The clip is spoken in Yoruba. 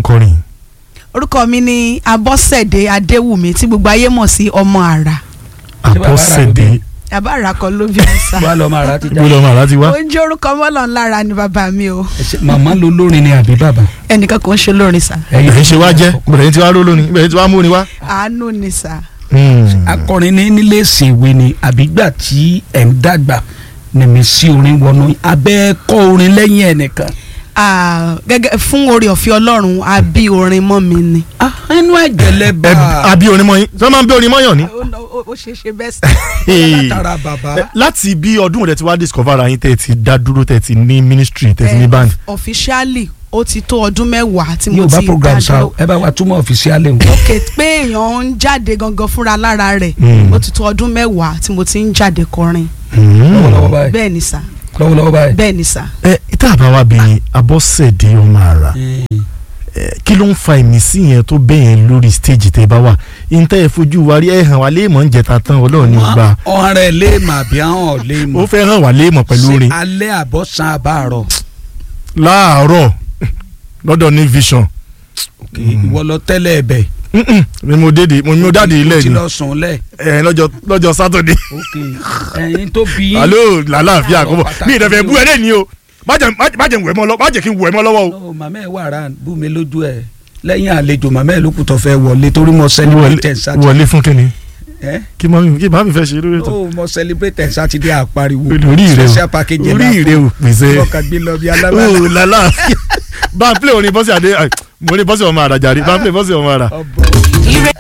ń kọrin. orúkọ mi ni abọ́sẹ̀dé adéwùmí tí gbogbo ayé mọ̀ sí ọmọ àrà Ṣé bàbá rà ló àbọ̀sẹ̀dé bí? bàbá àrà kan ló bí ọ̀sà wà lọ máa ra ti ibo já lọmọ àlá ti wá. ó ń jẹ́ orúkọ mọ́lọ̀ ńlára ni bàbá mi o màmá ló lórin ni àbí bàbá. ẹnìkan kò ń ṣe lórin sà ẹ̀yin ṣe wá jẹ́ bẹ̀rẹ̀ tí wá ró lónìí bẹ̀rẹ̀ tí wá mú ni wá. àánú ni sà akọrin ní nílé ìsèwé ni àbígbà tí ẹ̀ ń dàgbà nìmí sí orin wọnú abẹ́ kọ́ orin lẹ́yìn ẹnìkan. Ah, gẹ́gẹ́ fún oore ọ̀fẹ́ ọlọ́run a bí orin mọ́ mi ni. Ah, inú ẹ̀jẹ̀ lẹ bá ẹ àbí orin mọ́ yín tí wọ́n máa ń bí orin mọ́ yàn ní. ó ó- ó ṣe é ṣe bẹ́ẹ̀ sà. látara bàbá. Ẹ, láti bí ọdún rẹ ti wá discover ara yín tẹ́ ẹ ti dá dúró tẹ́ ẹ ti ní ministry tẹ́ ẹ ti ní band. officially ó ti tó ọdún mẹ́wàá tí mo yóò bá ti program sa dádúró. ẹ bá wa túmọ̀ ọ̀fíṣíálì o. ok pé èèyàn ń jáde gangan fúnra lára rẹ̀ Mm. ó ti tó ọdún mẹ́wàá tí mo ti ń jáde kọrin lọ́wọ́lọ́wọ́ báyìí bẹ́ẹ̀ ni sà lọ́wọ́lọ́wọ́ báyìí. bẹ́ẹ̀ ni sà. ẹ tá a bá wá bí abọ́sẹ̀dé ọmọ àrà ẹ, kí ló ń fa ìmísí yẹn tó bẹ́ẹ̀ yẹn lórí stage tẹ́ ẹ bá wà ìntẹ́ ẹ fojú wa rí ẹ hàn wá léèmọ̀ ń jẹta tán ọlọ́run ní gbà ọ̀hún rẹ̀ lè mà bí àwọn ò lè ó mọ̀. fẹ́ hàn wá léèmọ̀ pẹ̀lú Ṣé orin alẹ́ àbọ̀sán àbáàrọ̀. láàárọ̀ lọ́dọ̀ ní vision ìwọ lọ tẹ́lẹ̀ ẹ̀bẹ̀. Mm-mm, mi mo dédé mo mi mo dáde ilé o ti ni lọ sùn lẹ̀. ẹ lọ́jọ́ lọ́jọ́ sátọ̀dé ok ẹyin tó bí yín. alo làlàáfíà àkọ́bọ̀ Pàtàkì mi ìdẹ̀fẹ̀ ni bú o. ẹ lẹ́ni o má jẹ́ má jẹ́ wẹ̀ mọ́ lọ má jẹ́ kí n wẹ̀ mọ́ lọ́wọ́ o. no màmá ẹ wà rà bú mi lójú ẹ lẹ́yìn àlejò màmá ẹ ló kù tó fẹ́ wọlé torí mo celebrate ẹ̀ sátidé. wọlé fún kíni ẹ kí màmí kí màmí fẹ́ ṣe lórí ètò ó mo celebrate ẹ̀ sátidé àpariwo orí rẹ special package o orí rẹ o pèsè ọkàn gbé lọ bí alábàárà o làlàáfíà bá a play orin bọ́sì àdé mo ní bọ́sì ọmọ àrà jàre bá a play bọ́sì ọmọ àrà. ọbọ. ire